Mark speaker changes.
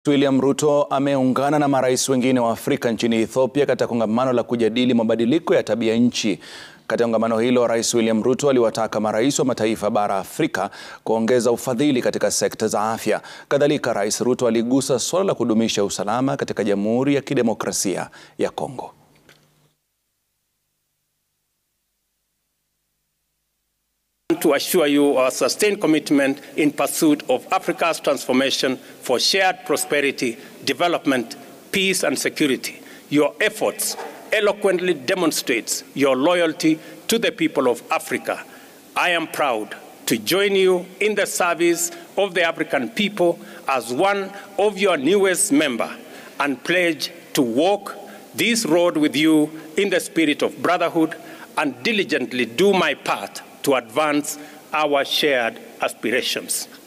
Speaker 1: William Ruto ameungana na marais wengine wa Afrika nchini Ethiopia katika kongamano la kujadili mabadiliko ya tabia nchi. Katika kongamano hilo, Rais William Ruto aliwataka marais wa mataifa bara Afrika kuongeza ufadhili katika sekta za afya. Kadhalika, Rais Ruto aligusa suala la kudumisha usalama katika Jamhuri ya Kidemokrasia ya Kongo.
Speaker 2: to assure you our sustained commitment in pursuit of Africa's transformation for shared prosperity, development, peace and security. Your efforts eloquently demonstrates your loyalty to the people of Africa. I am proud to join you in the service of the African people as one of your newest member and pledge to walk this road with you in the spirit of brotherhood and diligently do my part to advance our shared aspirations.